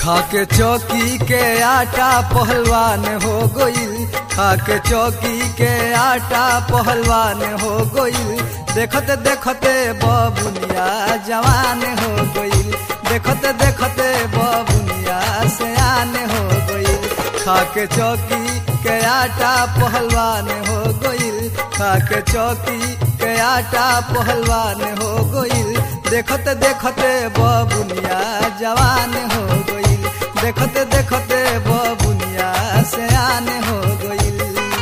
खाके चौकी के आटा पहलवान हो गईल खाके चौकी के आटा पहलवान हो गईल देखते देखते बबुनिया जवान हो गईल देखते देखते बबुनिया सयान हो गईल खाके चौकी के आटा पहलवान हो गईल खाके चौकी के आटा पहलवान हो गईल देखते देखते बबुनिया जवान हो गईल देखते देखते बबुनिया सयान हो गईल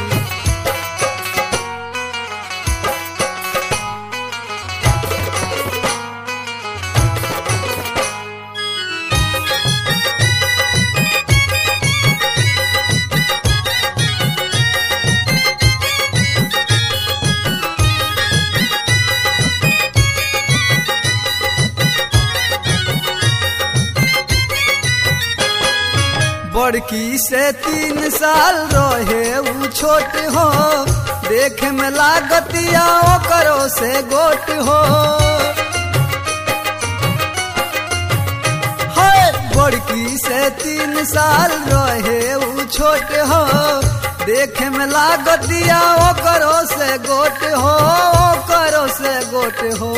बड़की से तीन साल रहे ऊ छोट हो देखे में लागतिया करो से गोट हो हाय बड़की से तीन साल रहे ऊ छोट हो देखे में लागतिया करो से गोट हो करो से गोट हो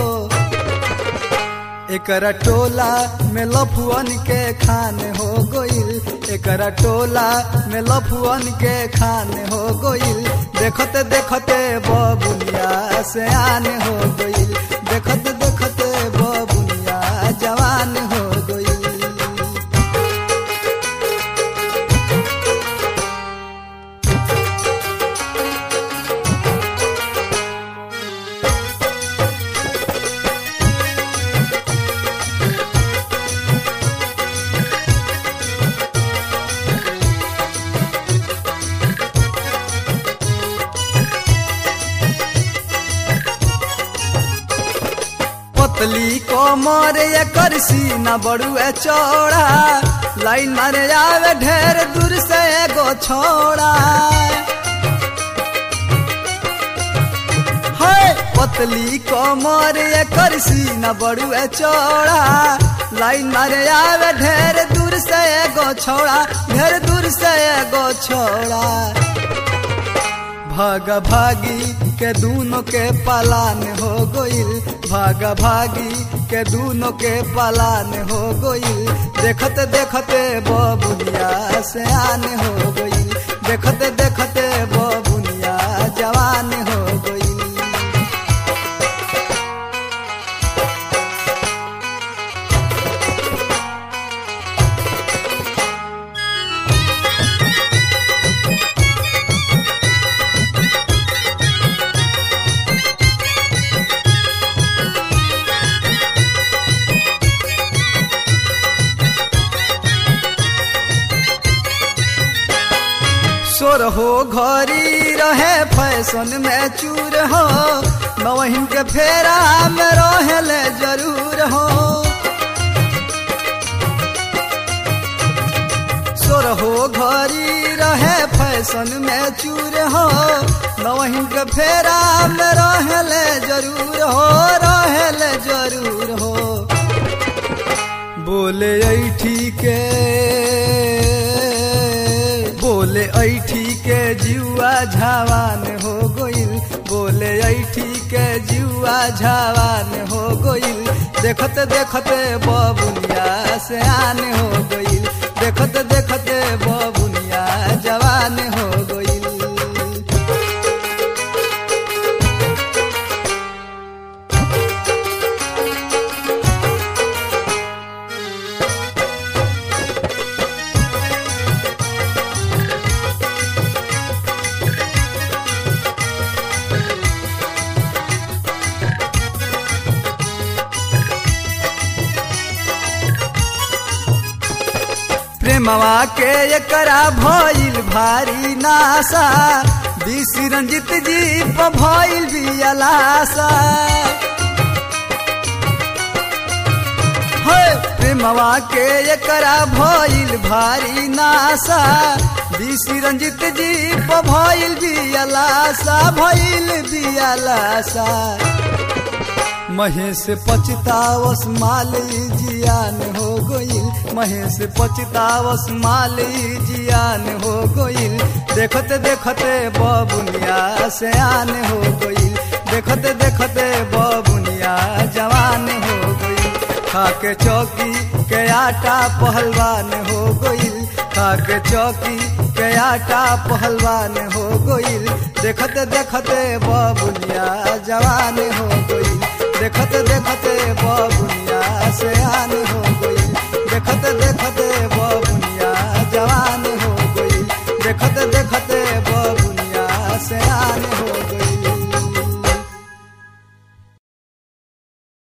एकरा टोला में लफुअन के खान हो गईल एकरा टोला में लफुअन के खान हो गईल देखते देखते बबुनिया से आन हो गईल देखते देखते बबुनिया जवान हो गईल पतली कोमर एकर सीना बड़ुए चौड़ा लाइन मारे आवे ढेर दूर से एगो छोड़ा हाय पतली कोमर एकर सीना बड़ुए चौड़ा लाइन मारे आवे ढेर दूर से एगो छोड़ा ढेर दूर से एगो छोड़ा भागा भागी के दूनों के पालान हो गईल भागा भागी के दूनों के पालान हो गईल देखते देखते बबुनिया से आन हो गईल देखते देखते बबुनिया जवान हो गईल सोर हो घरी रहे फैशन में चूर हो नवहिन के फेरा में रहेले जरूर हो सोर हो घरी रहे फैशन में चूर हो नवहिन के फेरा में रहेले जरूर हो रहेले जरूर हो बोले ऐठी के बोले ऐठी के जुआ झावान हो गईल बोले ऐठी के जुआ झावान हो गईल देखते देखते बबुनिया से आन हो गईल देखते देखते बबुनिया जवान हो गईल प्रेमवा के एकरा भइल भारी नासा बीसी रंजित जी प भइल बियलासा हे प्रेमवा के एकरा भइल भारी नासा बीसी रंजित जी प भइल बियलासा भइल बियलासा महेश पछतावस माली जियान हो गईल महेश पछतावस माली जियान हो गईल देखते देखते बबुनिया सयान हो गईल देखते देखते बबुनिया जवान हो गईल खाके चौकी के आटा पहलवान हो गईल खाके चौकी के आटा पहलवान हो गईल देखते देखते बबुनिया जवान हो गईल देखते देखते बबुनिया सयान हो गईल देखते देखते बबुनिया जवान हो गईल देखते देखते बबुनिया सयान हो गईल